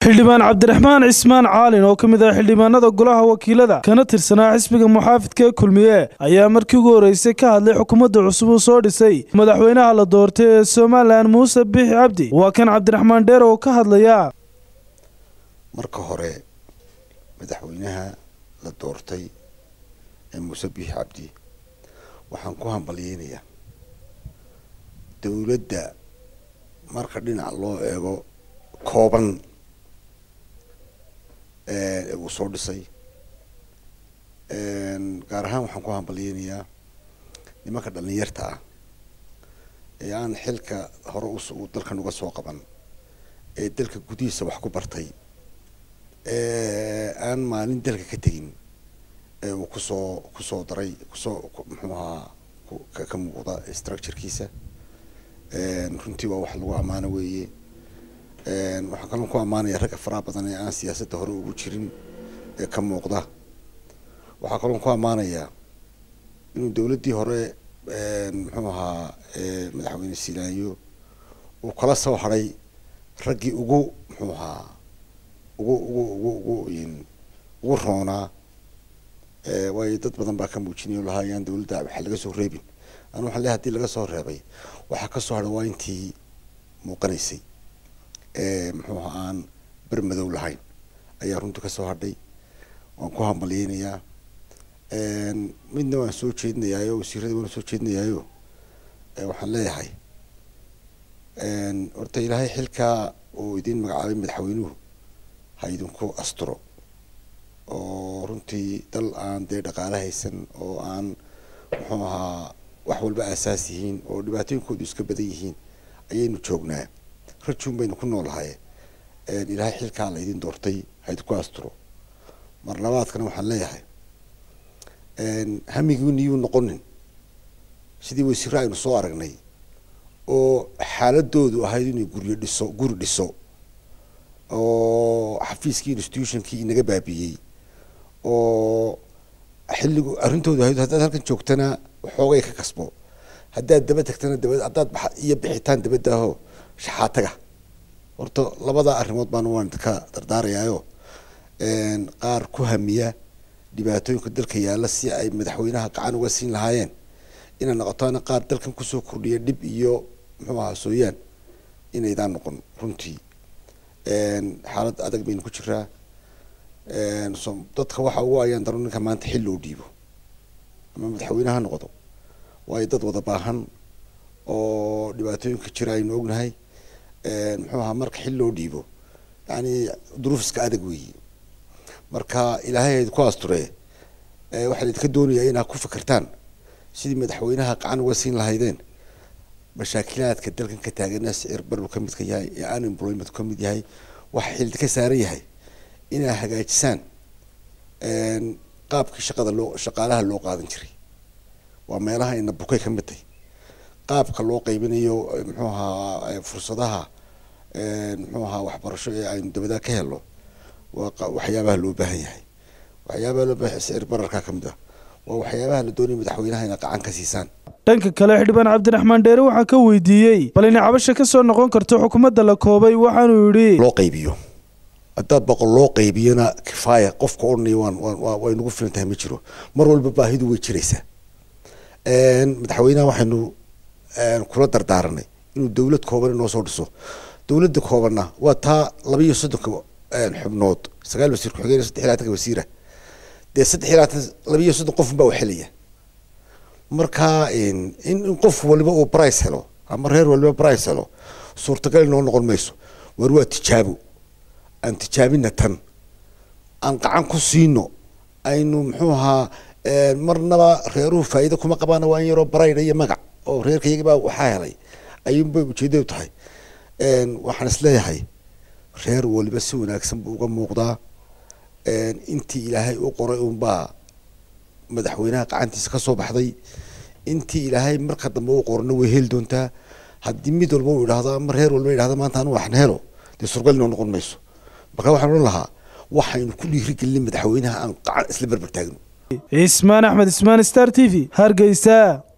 xildhibaan cabdiraxmaan cismaan caalin oo ka mid ah xildhibaanada golaha wakiilada kana tirsanaa xisbiga muxaafidka ee kulmiye ayaa markii ugu horreysay ka hadlay xukuumadda cusub uu soo dhisay madaxweynaha la doortay ee somalilan muuse biixi cabdi waa kan cabdiraxmaan dheer oo ka hadlaya marka hore madaxweynaha la doortay ee muuse biixi cabdi waxaan ku hambalyeynayaa dowladda marka dhinac loo eego kooban ee uu soo dhisay gaar ahaan waxaan ku hambalyeynayaa nimanka dhalinyarta ah ee aan xilka hore u dalkan uga soo qaban ee dalka gudihiisa wax ku bartay aan maalin dalka ka tegin ee uu kusoo kusoo daray kusoo muxuu ahaa ka muuqda structurekiisa runtii waa wax lagu ammaano weeye waxaan kaloo ku ammaanaya ragga faraha badan ee aan siyaasadda hore ugu jirin ee ka muuqda waxaa kaloo ku ammaanayaa inuu dowladdii hore muxuu ahaa madaxweyne silaayo uu kala soo haray raggii ugu muxuu ahaa ugu ugu ugu ugu ugu roonaa waayo dad badan baa ka muujinaya o lahaa yaan dowladda waxa laga soo reebin anu waxan leehay hadii laga soo reebay waxaa kasoo hadhay waa intii muuqanaysay muxuu ahaa aan ber madow lahayn ayaa runtii kasoo hadhay waan ku hambalyeynayaa midna waan soo jeedinayaayo wasiirada waan soo jeedinayaayo waxaan leeyahay horta ilaahay xilkaa uu idiin magacaabay madaxweynuhu ha idinku asturo oo runtii dal aan dee dhaqaale haysan oo aan muxuu ahaa wax walba aasaas yihiin oo dhibaatooyinkoodu iska badan yihiin ayaynu joognaa rajuun baynu ku noolahay ilaahay xilkaa la idin doortay ha idinku asturo mar labaadkana waxaan leeyahay hamigiiniyuu noqonin sidii wasiire aynu soo aragnay oo xaaladoodu ahayd inay guryo dhiso guri dhiso oo xafiiskii institutionkii inaga baabiyey oo xilligu arrintoodu ahayd haddaad halkan joogtana waxoogay ka kasbo haddaad daba tagtana daba haddaad ba iyo bixitaan dabadaaho shaxaataga horta labada arrimood baan waan ka dardaarayaayo qaar ku hamiya dhibaatooyinka dalka yaalla si ay madaxweynaha gacan uga siin lahaayeen inay noqotoana qaar dalkan kusoo kordhiya dhib iyo muxuu ahaa sooyaan inaydaan noqon runtii xaalad adag baynu ku jiraa dadka waxa ugu ayaan daro ninka maanta xil loo dhiibo ama madaxweyne ha noqdo waayo dad wada baahan oo dhibaatooyinka jira aynu ognahay muxuu ahaa marka xil loo dhiibo yani duruuf iska adag weeye marka ilaahay ayd ku asture waxaa idinka doonayaa inaad ku fikirtaan sidii madaxweynaha gacan uga siin lahaydeen mashaakilaadka dalkan ka taagana sicir barbu ka midka yahay ee unemployment ka mid yahay waxa xildi ka saaran yahay inaad hagaajisaan qaabkii shaqada loo shaqaalaha loo qaadan jiray waa meelaha ina bukay ka mid tahy qaabka loo qaybinayo muxuu ahaa fursadaha muxuu ahaa waxbarasho ee aynu dabada ka helo waa waxyaabaha loo baahan yahay waxyaabaha loo baahan sicir bararka ka mid ah waa waxyaabaha la doonaya madaxweynaha ina gacan ka siisaan dhanka kale xildhibaan cabdiraxmaan dheere waxaa ka weydiiyey bal inay cabasha ka soo noqon karto xukuumadda la koobay waxaanuu yidhi loo qaybiyo haddaad boqol loo qaybiyona kifaaya qofka odhanaya waan waan way nagu filan tahay ma jiro mar walba baahidu way jiraysaa madaxweynaha waxaynu kula dardaaranay inuu dowlad kooban inoo soo dhiso dowladda koobanna waa taa laba iyo soddonka xubnood sagaal wasiir ku-xigeen saddex iyo labaatanka wasiira dee saddex iyo labaatan laba iyo soddon qofun baa waxelaya marka in in qof waliba uu brice helo ama reer waliba brice helo suurtagal inoo noqon mayso war waa tijaabo aan tijaabina tan aan gacan ku siino aynu muxuu ahaa marnaba reeruhu faa'iido kuma qabaana waa in yaroo barayda iyo magac oo reerkayagi baa waxaa helay ayuunbay ujeedadu tahay waxaan isleeyahay reer waliba si wanaagsan buu uga muuqdaa intii ilaahay u qoray unbaa madaxweynaha gacantiisa ka soo baxday intii ilaahay marka dambe u qorna way heli doontaa haddii mid walba uu idhahdo ama reer walba idhahdo maanta anu waxna helo dee surgal inoo noqon mayso marka waxaan odhan lahaa waxaynu ku dhiirigelinay madaxweynaha aan gacan isla berber taagno cismaan axmed ismaan star t v hargeysa